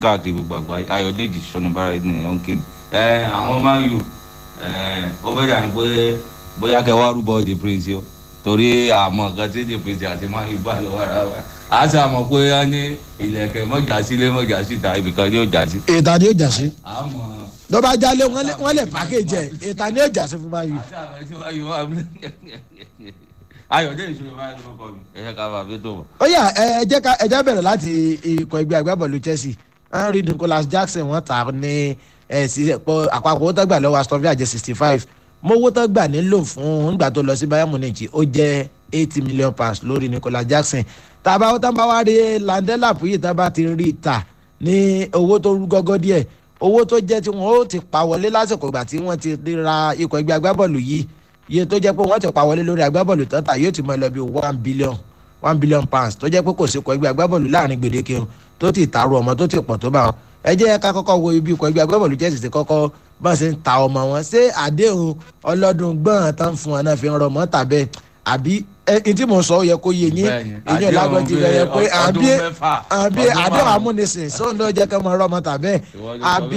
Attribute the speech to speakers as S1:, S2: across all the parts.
S1: káàkiri gbogbo àgbáyé ayọ̀dèjì sọnùbára ẹni ẹ̀ ń ké ẹ àwọn máa ń yù ẹ ó fẹ́ dà ní pé bóyá kẹ wá rúbọ the prince o torí àmọ́ nǹkan tí the prince àti máa ń yù bá lọ́wọ́ ara wa a sì àmọ́ pé wọ́n ní ilẹ̀kẹ̀ mọ́jà sílé mọ́jà síta ibìkan ni yóò jà sí.
S2: ìta ni yóò jà sí
S1: àmọ́
S2: tó bá jálé wọn lè- wọn lè pàkéjì ẹ ìta ni yóò jà sí fún báyìí.
S1: àti àwọn ẹni tí wọ́n yù wá ayọ̀dèjì sọnùbára ẹni kọ́ mi ẹ̀yẹ ká bàbá tó bọ̀.
S2: ó yá ẹ ẹ jẹ́ ká ẹ jẹ́ bẹ̀rẹ̀ láti ikọ̀ ẹgbẹ́ agbábọ́ọ̀lù chelsea henry nicholas jackson wọ́n tà á ní ẹ sí pọ̀ àpapọ̀ owó tó gbà lọ́wọ́ aston villa jẹ́ sixty five mo owó tó gbà nílò fún nígbà tó lọ sí bayern munich ó jẹ́ eighty million pounds lórí nicholas jackson tàbá ó tán bá wá rí landela puyi tá bá ti rí i tà ní owó tó rú gọ́gọ́ díẹ̀ owó tó jẹ́ tí wọ́n ó ti pa wọlé lásìkò ìgbà tí wọ́n ti ra ikọ̀ ẹgbẹ́ agbábọ́ọ̀lù yìí iye tó jẹ́ pé wọ́n ti pa wọlé lórí agbábọ́ọ̀lù tó tà yóò ti mọ ẹ lọ bí one billion one billion pounds tó jẹ́ pé kò sí ikọ̀ ẹgbẹ́ agbábọ́ọ̀lù láàrin gbèdéke o tó ti tààrọ̀ ọmọ tó ti pọ̀ tó bá wọn ẹ jẹ́ ká kọ́kọ́ wo ibi ikọ̀ ẹgbẹ́ agbábọ́ọ̀lù jẹ́ sì kọ́kọ́ bá ṣe ń ta ọmọ wọn ṣé àdéhùn ọlọ́dún gbọ́n tán fún wọn náà fi ń rọ mọ́ tàbẹ́ àbí ẹ ẹ tí mo sọ ó yẹ kó yé yín
S1: Bẹ́ẹ̀ni,
S2: èyí ò lágbọ́n ti rẹ̀ yẹ pé
S1: ọdún
S2: àbí
S1: mẹ́fà,
S2: àbí
S1: ọdún
S2: àdéhùn
S1: márùn-ún.
S2: amúnisìn sóun ló jẹ́ kẹ́ mọ ọrọ̀ ọmọ tàbẹ́
S1: Ìwọ ló sọ
S2: àbí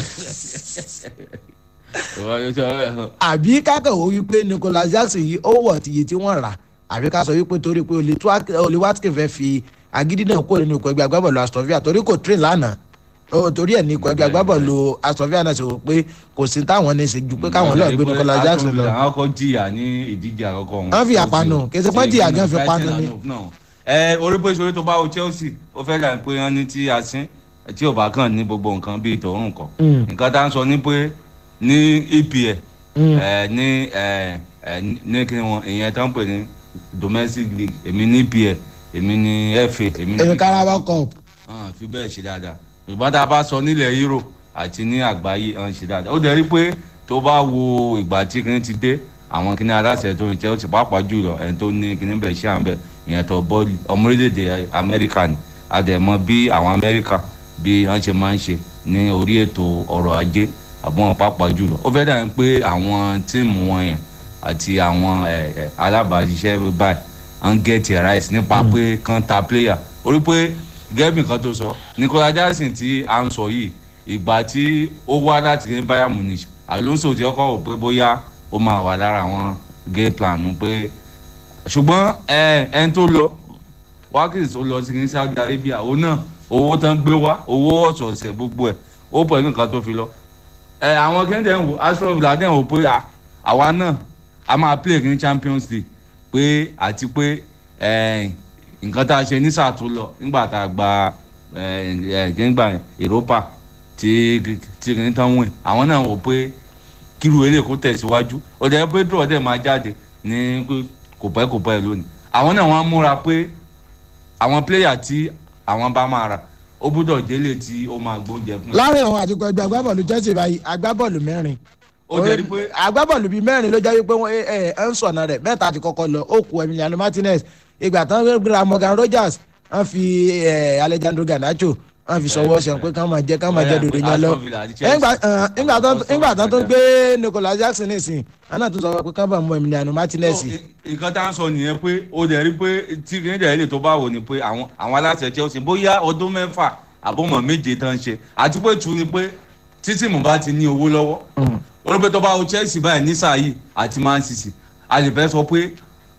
S1: ìwọ ló sọ bẹ́ẹ̀.
S2: àbí kákẹ́ wo wípé nicholas jackson yìí ó wọ̀ tìyẹ tí wọ́n rà àbí ká sọ wípé torí pé olè watkin fẹ́ fi agídí náà kó nínú ikọ̀ ẹgbẹ́ agbábọ̀lù aston villa torí kò train lánàá ó torí ẹ̀ ní ikọ̀ ẹgbẹ́ agbábọ̀lù aston villa náà ṣe wò pé kò sí táwọn ní í ṣe ju pé káwọn lọ́ọ̀ gbé nicholas jackson lọ.
S1: àwọn kan jìyà ní ìdíje àkọ́kọ́ wọn.
S2: Wọ́n fi àpanu, kì í ṣe pé jìyà gan fi panu ni.
S1: ẹ orí pé ìṣòro tó bá wo chelsea ó fẹ́ dà pé wọ́n ní tí a sín tí ò bá kàn ní gbogbo nǹkan bíi tòun kan.
S2: Mm.
S1: nǹkan tá à ń sọ ní pé ní epl
S2: Mm.
S1: ẹ ní ẹ ẹ ní kí wọn ìyẹn tó ń pè ní domestic league èmi ní epl èmi ní fa èmi ní
S2: èmi carabao cup
S1: hàn fi bẹ́ẹ̀ ṣe dáadáa ṣùgbọ́n tá a bá sọ nílẹ̀ euro àti ní àgbáyé hàn ṣe dáadáa ó dẹ̀ rí pé tó bá wo ìgbà tí kìnìún ti dé àwọn kìnìún aláṣẹ tó ń jẹ́ ó ti pàápàá jùlọ ẹni tó ní kìnìún bẹ̀ ṣe àǹbẹ̀ ìyẹn tó bọ́ọ̀lù ọmọ orílẹ̀-èdè amẹ́ríkà ni àdẹ̀mọ́ bí àwọn amẹ́ríkà bí wọ́n ṣe máa ń ṣe ní orí ètò ọrọ̀ ajé àbọ̀n pàápàá jùlọ ó fẹ́ dàbí pé àwọn tíìmù wọn yẹn àti àwọn ẹ, ẹ, alábàáṣiṣẹ́ báyìí ń gẹ̀ẹ́tì rice nípa pé kán ta player orí pé gẹ́bì kan tó sọ nicola jackson tí a ń sọ yìí ìgbà tí ó wá láti ní bayern munich alonso ti ọkọ̀ wò pé bóyá ó máa wà lára àwọn game plan pé ṣùgbọ́n ẹ ẹni tó lọ wákìtì tó lọ sí ní saudi arabia òun náà owó tán gbé wá owó ọ̀sọ̀ọ̀sẹ̀ gbogbo ẹ̀ ó pẹ̀lú nǹkan tó fi lọ ẹ àwọn kẹ́ńtẹ̀ ń wò aston villa dẹ̀ ń wò pé à, àwa náà a máa play ní champions league pé àti pé ẹ, nǹkan tá a ṣe ní sáà tó lọ nígbà tá a gba ẹ, ẹ, nígbà europa tí tí kìíní tán wìn àwọn náà wò pé kíru eré kó tẹ̀síwájú ọ̀dẹ̀ pedro ọ̀dẹ̀ máa jáde ní pé kò pẹ́ kò pẹ́ lónìí àwọn náà wọ́n á múra pé àwọn pléyà tí àwọn bá máa rà ó gbúdọ̀ délé tí ó máa gbóúnjẹ fún
S2: láàrin àwọn àtikọ̀ ẹgbẹ́ agbábọ́ọ̀lù chelsea báyìí agbábọ́ọ̀lù mẹ́rin
S1: ó jẹ́ rí pé
S2: agbábọ́ọ̀lù bíi mẹ́rin ló jẹ́ wípé wọ́n ẹ ẹ ń sọ̀nà rẹ̀ mẹ́ta ti kọ́kọ́ lọ ó kú emiliano martinez ìgbà tán gbéra morgan rogers wọ́n fi ẹ alejandro garnacho wọ́n fi sọwọ́ ṣẹ̀ pé ká máa jẹ́ ká máa jẹ́ dòdò yẹn lọ
S1: Aston Villa àti Chelsea.
S2: Nígbà- ẹ, nígbà tán- nígbà tán tó gbé nicolas jackson nìsín àná tó sọ pé ká bá mọ emiliano martinez
S1: So, i- nǹkan tá à ń sọ nìyẹn pé ó dẹ̀ rí pé tí kìíní dẹ̀ lè tó bá wò ni pé àwọn àwọn aláṣẹ chelsea bóyá ọdún mẹ́fà àbọ̀mọ̀ méje tán ṣe àti pé tù ní pé títí mo bá ti ní owó lọ́wọ́ ó ní pé tó bá wo chelsea báyìí ní sáà yìí àti man city a lè fẹ́ sọ pé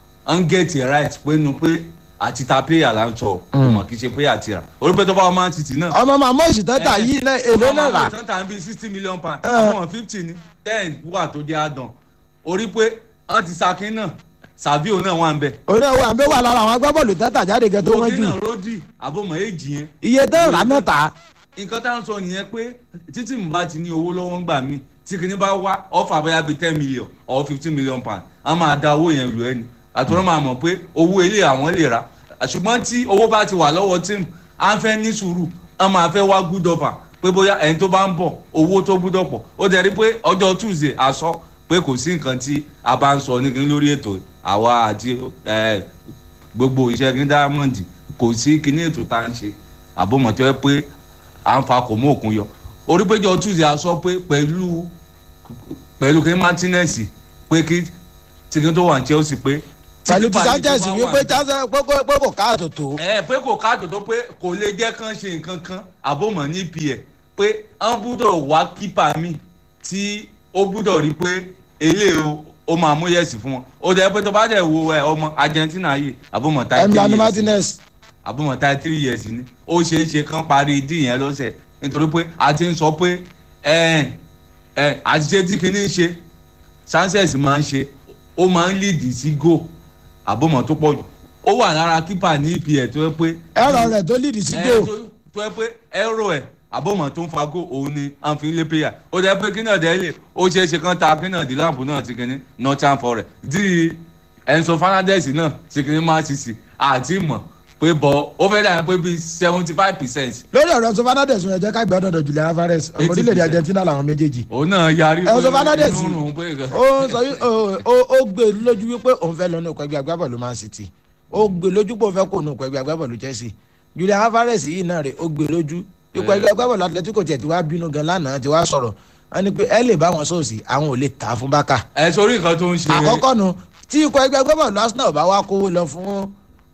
S1: ń get it right pé nu pé àti ta player là ń sọ ọmọ kì í ṣe pé àti rà ó ní pé tó bá wo man city náà
S2: ọmọ màmá òṣìṣẹ́ yìí náà èlé náà rà
S1: tán tàn bí sixty million pound
S2: Eh.
S1: àwọn fifty ni ten wà tó jẹ́ àdán orí pé wọ́n ti sakin náà savio náà wà ń bẹ̀.
S2: òun náà wà ń bẹ wà lára àwọn agbábọ́ọ̀lù tẹ́tà jáde gẹ̀ tó wọ́n
S1: òkè
S2: jù
S1: náà ròdì àbọ̀mọ̀ èjì yẹn.
S2: iye tẹ́ rà náà tà
S1: nǹkan tá à ń sọ nìyẹn pé títí mo bá ti ní owó lọ́wọ́ ń gbà mí tí kìíní bá wá ọ̀fà bóyá bíi ten million or fifteen million pound a máa da owó yẹn lù ẹ́ ni àtúrọ̀ máa mọ̀ pé owó ilé àwọn lè ra ṣùgbọ́n tí owó bá ti wà lọ́wọ́ tíìmù à ń fẹ́ ní sùúrù a máa fẹ́ wá good offer pé bóyá ẹni tó bá ń bọ̀ owó tó gbúdọ̀ pọ̀ ó dẹ̀ rí pé ọjọ́ tuesday a sọ pé kò sí nǹkan tí a bá ń sọ ní kíní lórí ètò àwa àti eh, gbogbo iṣẹ́ ní diamond kò sí kíní ètò tá à ń ṣe àbọ̀mọ̀tọ́ ẹ pé à ń fa kò mú òkun yọ orí péjọ tuesday a sọ pé pẹ̀lú pẹ̀lú kí martinez pé kí tìkín tó wà ní chelsea pé
S2: pẹ̀lú ti
S1: kípa
S2: sanchez
S1: yìí tó bá
S2: wípé
S1: wà-
S2: Chelsea- pé kò- pé kò káàtó tó.
S1: ẹ pé kò káàtó tó pé kò lè jẹ́ kán ṣe nǹkan kan àbòmọ̀ ní ipò pé wọ́n gbúdọ̀ wá kípa mi tí ó gbúdọ̀ rí pé eléyìí o- ó máa mú yẹ̀sì fún wọn ó dẹ̀ pé tó bá dẹ̀ wo ẹ ọmọ argentina yìí àbòmọ̀ tá
S2: emiliano martinez
S1: àbúmọ̀ tá three years ni ó ṣeé ṣe kán parí dí yẹn lọ́sẹ̀ nítorí pé a ti ń sọ pé ẹ ẹ àṣìṣe tí kìíní ń ṣe sanchez máa ń ṣe ó máa ń lead sí goal àbúmọ̀ tó pọ̀ jù ó wà lára kípà ní epl tó yẹ pé
S2: ẹ̀rọ rẹ̀ tó lead sí
S1: ẹ,
S2: goal.
S1: tó- tó yẹ pé ẹ̀rọ ẹ̀ àbọ̀mọ̀ tó ń fa goal òun ni àǹfìlẹ̀ player ó dẹ́ pé kí náà dẹ́ lè ó ṣeé ṣe kán ta kí náà di láàbù náà ti kìíní northern forest di enzo fernandez náà ti kìíní man city àti mọ̀ pé bọ̀ ó fẹ́ dà pé bíi seventy five percent
S2: lórí ọ̀rọ̀ enzo fernandez wọn ẹ jẹ́ ká gbẹ́ ọ̀dọ̀ julian alvarez ọmọ
S1: 80%.
S2: orílẹ̀-èdè argentina làwọn méjèèjì.
S1: òun náà yarí
S2: Enzo Fernandez
S1: inú rùn pé nǹkan-
S2: ó sọ yí- ó- ó- ó gbé lójú wípé òun fẹ́ lọ ní ọkọ̀ ẹgbẹ́ agbábọ̀lù man city ó gbé lójú pé òun fẹ́ kó ní ọkọ̀ ẹgbẹ́ agbábọ̀lù chelsea julian alvarez yìí náà rè ó gbé lójú ikọ̀ ẹgbẹ́ agbábọ̀lù atletico tiẹ̀ ti wá bínú gan lánàá ti wá sọ̀rọ̀ wọn ni pé ẹ lè bá wọn sóòsì àwọn ò lè tà á fún bákà
S1: ẹ sórí nǹkan tó ń ṣe
S2: àkọ́kọ́ nu tí ikọ̀ ẹgbẹ́ agbábọ̀lù arsenal bá wá kówó lọ fún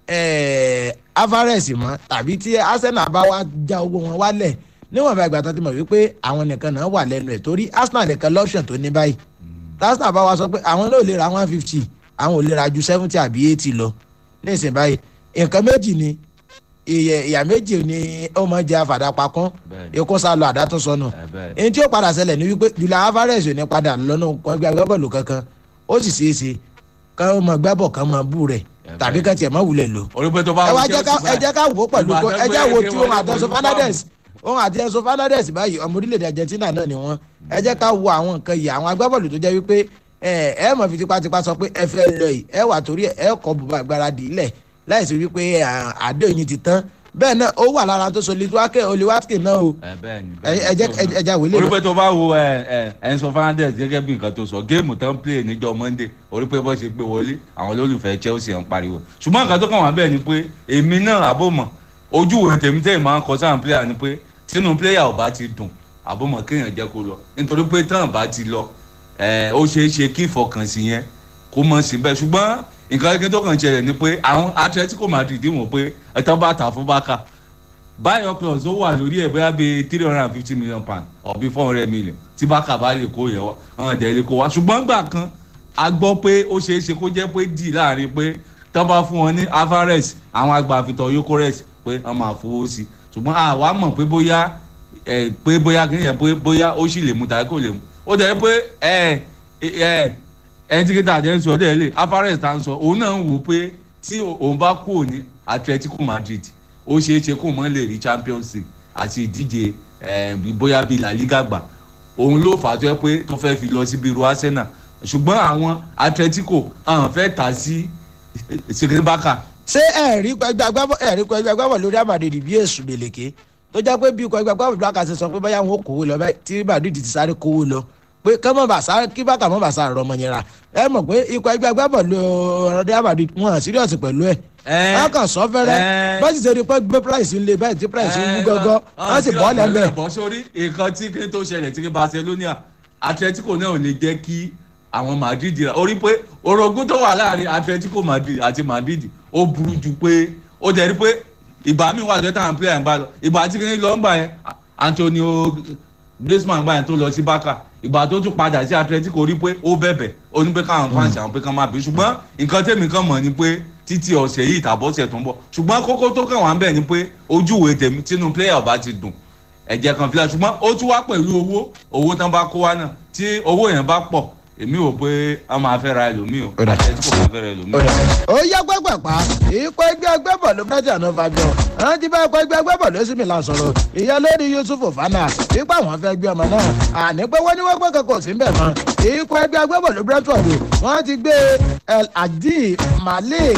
S2: eh, alvarez mọ́ tàbí tí arsenal bá wá já owó wọn wálẹ̀ níwọ̀n bá ìgbà tó ti mọ̀ wípé àwọn nìkan náà wà lẹ́nu ẹ̀ torí arsenal nìkan lọ́ọ̀ṣàn tó ní báyìí arsenal bá wá sọ pé àwọn náà ò lè ra one fifty àwọn ò lè ra ju seventy àbí eighty lọ ní ìsìn báyìí nǹkan méjì ni ìyẹ- ìyà méjì ni ó máa jẹ àfàdàpà kan
S1: Bẹ́ẹ̀ni.
S2: ikú sá lọ àdá tún sọnù
S1: ẹ bẹ́ẹ̀
S2: èyí tí ó padà ṣẹlẹ̀ ní wípé julian alvarez ò ní padà lọ́nà ẹgbẹ́ agbábọ́ọ̀lù kankan ó sì ṣeé ṣe ká ó máa gbábọ̀ ká máa bú rẹ̀ tàbí ká tiẹ̀ má wulẹ̀ lò.
S1: orí pé tó bá
S2: ẹ wá
S1: wọ
S2: jẹ́ ká
S1: Chelsea
S2: ẹ jẹ́ ká wò ó pẹ̀lú
S1: ìgbà
S2: kó
S1: tó
S2: ẹ
S1: gbé
S2: jẹ́ wo
S1: eke
S2: tí
S1: wọlé
S2: òun àti
S1: pẹ̀lú
S2: enzo fernandez òun àti enzo fernandez báyìí ọmọ orílẹ̀-èdè argentina náà ni wọ́n ẹ jẹ́ ká wo àwọn nǹkan yìí àwọn agbábọ́ọ̀lù tó jẹ́ wípé ẹ ẹ mọ̀ fi tipátipá sọ pé ẹ fẹ́ lọ yìí ẹ wà torí ẹ kọ́ bùbá gbáradì ilẹ̀ láìsí wípé à, àdéhùn yìí ti tán bẹ́ẹ̀ náà ó wà lára tó so litwake oliwatke náà o
S1: ẹ bẹ́ẹ̀ ni
S2: ẹ ẹ jẹ́ ẹ jẹ́ àwílé
S1: orí
S2: lọ.
S1: pé tó bá wo ẹ ẹ enzo fernandez gẹ́gẹ́ bí nǹkan tó sọ géèmù tán play níjọ monday orí pé bó ṣe gbé wọlé àwọn olólùfẹ́ chelsea ń pariwo ṣùgbọ́n nǹkan tó kàn wá bẹ́ẹ̀ ni pé èmi náà àbòmọ̀ ojú ìwé tèmi tèmi máa ń kọ sáà player ni pé tínú player ò bá ti dùn àbòmọ̀ kéèyàn jẹ́ kó lọ nítorí pé tán bá ti lọ ẹ ó ṣeé ṣe kí ìfọkànsí yẹn kó mọ̀ síbẹ̀ ṣùgbọ́n nǹkan kékeré tó kàn ṣẹlẹ̀ ni pé àwọn atletico madrid wò pé ẹ̀tọ́ bá tà fún bákà báyọ̀ plus ó wà lórí ẹ̀ bóyá bíi three hundred and fifty million pound or bíi four hundred million tí bákà bá lè kó yẹn wá àwọn ẹ̀dẹ̀ lè kó wá ṣùgbọ́n gbà kan a gbọ́ pé ó ṣeé ṣe kó jẹ́ pé dì láàrin pé tọ́ bá fún wọn ní alvarez àwọn agbàfitọ̀ yokores pé wọ́n máa fowó sí i ṣùgbọ́n àwa mọ̀ pé bóyá ẹ̀ pé bóyá kí nìyẹn pé bóyá ó sì lè mú tàbí kò lè mú ó dẹ̀ pé ẹ̀ ẹ̀ ẹni tí kíta àjẹ́ ń sọ dẹ̀ lè alvarez tá ń sọ òun náà ń wò pé tí òun bá kúrò ní atletico madrid ó ṣeé ṣe kó mọ́ lè rí champions league àti ìdíje eh, bóyá bíi la liga gbà òun ló fà á tó yẹ pé tó fẹ́ fi lọ síbi irú arsenal ṣùgbọ́n àwọn atletico àwọn fẹ́ tà sí sikinbaka
S2: ṣé ẹ̀rí ẹgbẹ́ agbábọ̀ ẹ̀rí ẹgbẹ́ agbábọ̀ lórí àmàdìdì bí èṣù gbèlèké tó jẹ́ pé bí ikọ̀ ẹgbẹ́ agbábọ̀ bákà ṣe sọ pé báyà wọn ò kówó lọ báyìí tí madrid ti sáré kówó lọ pé kí wọ́n bá sáré kí bákà mọ́ bá sáré rọmọ yẹn ra ẹ mọ̀ pé ikọ̀ ẹgbẹ́ agbábọ̀ lórí àmàdìdì wọn à síríọ̀sì pẹ̀lú ẹ̀ wọ́n kàn sọ fẹ́rẹ́
S1: ẹ.
S2: bẹ́ẹ̀ sì ṣe rí pé gbé price ń le báyìí tí price ń wú gọ́gọ́ wọ́n sì bọ́ lẹ́mẹ̀
S1: bọ́ sórí nǹkan tí kí tó ṣẹlẹ̀ tí barcelona atletico náà ò lè jẹ́ kí àwọn madrid ra orí pé orogún tó wà láàrin atletico madrid àti madrid ó burú ju pé ó jẹ́ rí pé ìgbà mi wà lọ́tà àwọn player ń bá lọ ìgbà tí kí lọ́ ń gbà yẹn antonio griezmann gbà yẹn tó lọ sí barca ìgbà tó tún padà sí atletico rí pé ó bẹ̀bẹ̀ ó ní pé káwọn fans àwọn pé kán máa bí ṣùgbọ́n nǹkan tèmi kan mọ̀ ni pé títí ọ̀sẹ̀ yìí tàbọ̀sẹ̀ tó ń bọ̀ ṣùgbọ́n kókó tó kàn wá ń bẹ̀ ni pé ojúwe tèmi tínú player ọba ti dùn ẹ̀jẹ̀ kan fílẹ̀ ṣùgbọ́n ó tún wá pẹ̀lú owó owó tán bá kó wá náà tí owó yẹn bá pọ̀ èmi ò pé a máa fẹ́ ra ẹlòmíì o
S2: Ó dà.
S1: àtẹ̀tí kò máa fẹ́ ra ẹlòmíì.
S2: ó yá gbẹ́gbẹ̀pá ikọ̀ ẹgbẹ́ agbẹ́bọ̀ ló fẹ́ jàná fabian àwọn tí bá ikọ̀ ẹgbẹ́ agbẹ́bọ̀ ló sì mí la sọ̀rọ̀ ìyá lórí yusuf fana ipa wọn fẹ́ gbé ọmọ náà àní pé wọ́n ní wọ́n pẹ́ kankan sí bẹ̀ mọ́ ikọ̀ ẹgbẹ́ agbẹ́bọ̀ ló brentford wọ́n ti gbé el adi malik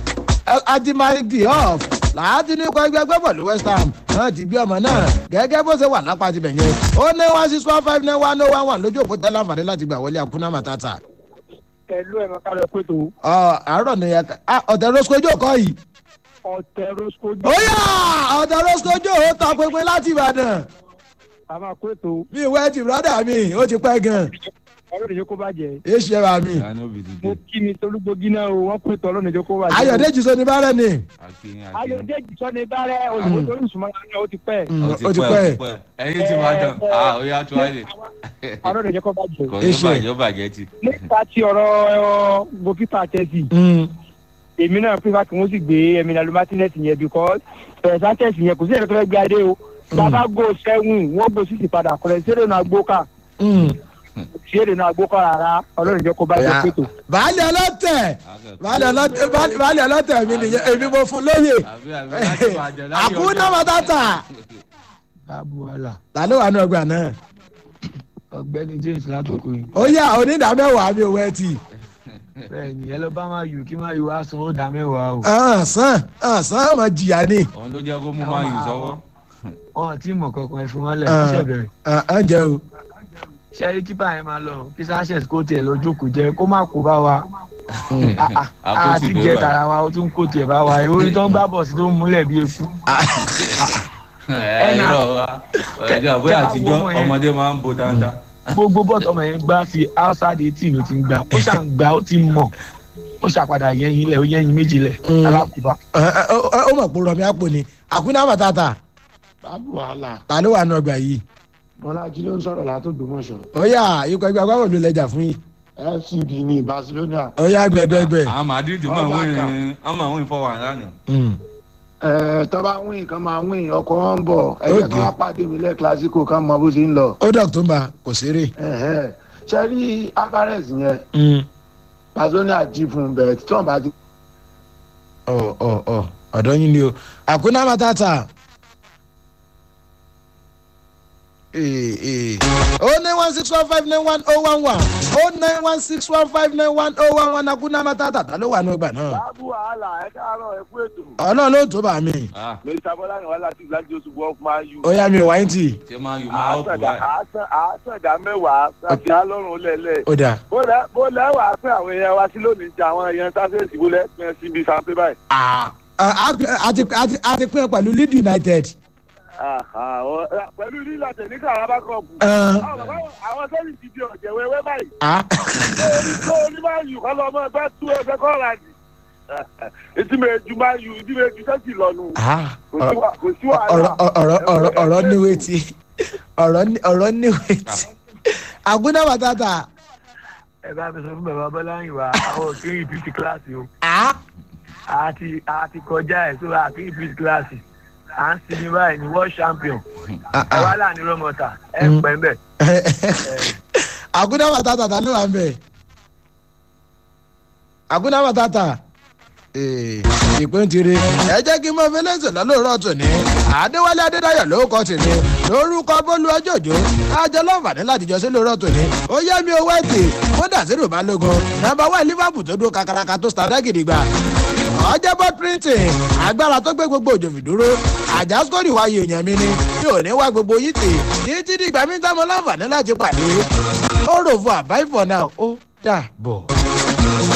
S2: el adi malik diop láti ní ikọ̀ ẹgbẹ́ agbẹ́bọ̀ ló west ham wọ́n ti gbé ọmọ náà gẹ́gẹ́ bó ṣe wà lápá ti bẹ̀yẹn ó ní one six one five nine one oh one one lójú òpó tẹ́lá àǹfààní láti gbà wọlé àkúnná matata
S3: pẹ̀lú ẹ̀rọ ká lọ pé tó
S2: ọ àárọ̀ ni ẹ ká ọ̀tẹ̀ rosco ojú ọkọ yìí.
S3: ọ̀tẹ̀ rosco
S2: ó yà ọ̀tẹ̀ rosco ojú ò ta pinpin láti ìbàdàn
S3: a máa pé tó
S2: mi ìwé ti brọ́dà mi ó ti pẹ́ gan.
S3: ọlọ́run ìjọ kó bàjẹ́
S2: èé ṣe ra mi
S1: ìyá níbi ti
S3: mo
S1: dé
S3: kí mi tolúgbógi náà o wọ́n pè tọ́ ọlọ́run ìjọ kó bàjẹ́.
S2: ayọ̀dẹ́jì sọ ní bárẹ̀ ni
S1: akin akin
S3: ayọ̀dẹ́jì sọ́ni bárẹ̀ òyìnbó tó ń sùnmọ́ náà ó ti pẹ́.
S2: Mm,
S1: ó
S2: ó ti pẹ́
S1: ẹyin ti máa dán ah ó yá tó wáyé
S3: ọlọ́run ìjọ kó bàjẹ́.
S1: kò ní
S2: Iṣẹ́.
S1: bàjẹ́ ó bàjẹ́ ti.
S3: nípa ti ọ̀rọ̀ goalkeeper Chelsea
S2: Mm,
S3: èmi náà pípa kí wọ́n sì gbé Emiliano Martinez yẹn because ẹ̀ Sanchez yẹn kò sí ẹ̀rọ tó fẹ́ gbé adé o bàbá go seven wọ́n go six padà kọ̀rẹ́ sí èrè náà gbóká
S2: mm.
S3: sí èrè náà gbóká rárá ọlọ́run ìjọ kó bàjẹ́
S2: Ọ̀yá.
S3: pètò.
S2: baálé ọlọ́tẹ̀ baálé ọlọ́tẹ̀ baálé- baálé ọlọ́tẹ̀ mi nìyẹn èmi mo fún lóye
S1: àbí àbí láti bàjẹ́ láti
S2: àkúnná mọ́tàtà
S4: abuwala
S2: ta ló wà ní ọgbà náà
S4: ọ̀gbẹ́ni james látòkò yìí
S2: ó yà onídàámẹ́wàá mi ò wẹ́ tì
S4: bẹ́ẹ̀ ni ẹ lọ bá máa yù kí máa yù wá san ó dá mẹ́wàá o
S2: sàn sàn ọmọ jìyà ni
S1: òun ló jẹ́ kó mú máa yù sọ́wọ́.
S4: wọn ò tí ì mọ̀ kankan ẹ fún wọn lẹ̀
S2: Ah.
S4: ṣẹ̀ bẹ̀rẹ̀
S2: ẹ jẹ́ o
S4: ṣẹ́rí kípa yẹn máa lọ kí sanchez kó tiẹ̀ lọ jókòó jẹ kó má kó bá wa Ah, ah,
S1: Àkóso
S4: àti
S1: ìgbé
S4: jẹ
S1: wa.
S4: tara wa ó tún kó tiẹ̀ bá wa ìwé tó ń gbá bọ̀ sí tó ń múlẹ̀ bí eku
S1: ẹ irọ́ wa ẹ̀jẹ̀ àbúrò àtijọ́ ọmọdé máa ń bo dáadáa.
S4: gbogbo bọ́ọ̀tù ọmọ yẹn gbá sí outside eighteen ló ti ń gbà ó ṣàn gbà ó ti mọ̀ ó ṣàpadà yẹyin lẹ̀ ó yẹyin méjì lẹ̀
S2: Mm.
S4: alákùbá
S2: Ẹ, ẹ, ó ó mọ̀ pé rọmi àpò ni àkúnná mọ́tàtà
S5: báàbù wàhálà
S2: ta ló wà ní ọgbà yìí
S5: bọ́lájí ló ń sọ̀rọ̀ látògbómọ̀ṣọ́
S2: ó yà ikọ̀ ẹgbẹ́ agbábọ̀ ló lẹ́jà fún yìí
S5: fcb ní barcelona
S2: ó yà gbẹgbẹgbẹ.
S1: àwọn madrid máa ń wíìn wọ́n máa ń wíìn fọwọ́ àlànà.
S5: ẹ tó bá wíìn kan máa wíìn ọkọ̀ wọn ń bọ̀ ẹ̀jẹ̀
S2: Okay.
S5: kan wá pàdé mi lẹ́ kílásíkò kan mọ bó ṣe ń lọ.
S2: ó dọ̀ tó ń ba kò ṣeré.
S5: Ẹ̀hẹ́. ṣe rí alvarez yẹn barcelona jí fún un bẹ̀rẹ̀ tí wọ́n bá ti
S2: ọ ọ ọ ọ̀dọ́ yín ni o àkúnná mọ́tàtà. o nine one six one five nine one oh one one o nine one six one five nine one oh one one àkúnná mọ́tàtà ta ló wà ní ọgbà náà.
S6: báàbù wàhálà ẹ káàárọ̀ ẹ kú ètò.
S2: ọlọ́run ló tó bá mi.
S1: Ah,
S6: mr bọ́lá ni wàhálà tí ìlàjì oṣù wọ́n máa yù.
S2: ó yà mí wáyé tì.
S1: ṣé máa yù máa ọ̀pọ̀
S6: àásàdá
S1: báyìí.
S6: àásàdá mẹ́wàá láti alọ́run lẹ́lẹ̀.
S2: ó dà.
S6: bó lẹ́ bó lẹ́ wàá pín àwọn èèyàn wa sí lónìí ti àwọn èèyàn sáfẹ́sì bó lẹ́ pín síbi sanpé báyìí.
S2: Ah, a ti a ti a ti pín pẹ̀lú lead united.
S6: Àhà, ọ- pẹ̀lú lílà tẹ̀níkà arábá kọ̀ọ̀pù.
S2: Ah.
S6: àwọn sẹ́yìn ti di ọ̀jẹ̀ wẹ́wẹ́ báyìí.
S2: Ah.
S6: tó ní máa yù kọ́ lọ́mọ ẹgbẹ́ tú ẹgbẹ́ kọ́ra ni. etí mi ju máa yù ìdí mi ju sẹ́sì lọ́nu.
S2: Ah.
S6: kò sí wà- kò sí
S2: ọ̀rọ̀
S6: wàhálà.
S2: ọ̀rọ̀ ọ̀rọ̀ ọ̀rọ̀ níwèé tí ọ̀rọ̀ ní- ọ̀rọ̀ níwèé tí. àgúnná bàtàtà.
S4: ẹ bá mi sọ fún bàbá bọ́lá yìí wá àwọn òkè ìpìtì kíláàsì o
S2: Ah.
S4: àti àti kọjá ẹ̀ tó àkè ìpìtì kíláàsì à ń sinmi báyìí ní world champion
S2: Ah,
S4: ẹ wá
S2: ah.
S4: láàánú rọmọta ẹ
S2: Mm.
S4: pẹ́ ń bẹ̀.
S2: àgúnná bàtàtà ta ló wà ń bẹ̀. àgúnná bàtàtà. ìpín ti rí ẹ jẹ́ kí n mọ fẹlẹ́sì lọ́lọ́rọ́ tòní àdéwálé adédáyọ̀ ló kọ́ tèmi lórúkọ bólú ọjọ́jọ́ kájọ láǹfààní láti jọ sí lórọ́ tòní ó yẹ mi owó ẹ̀tì kódà sí rò balógun nàbà wà liverpool tó dúró kakaraka tó sàdá gidigba ọjọ́bọ̀ printing agbára tó gbé gbogbo òjòfì dúró àjàsórí wa yè èèyàn mi ni mi ò ní wá gbogbo yìí tì títí dìgbà mi tá mo láǹfààní láti pàdé ó rò fún àbáìfọ̀ náà ó dà bọ̀.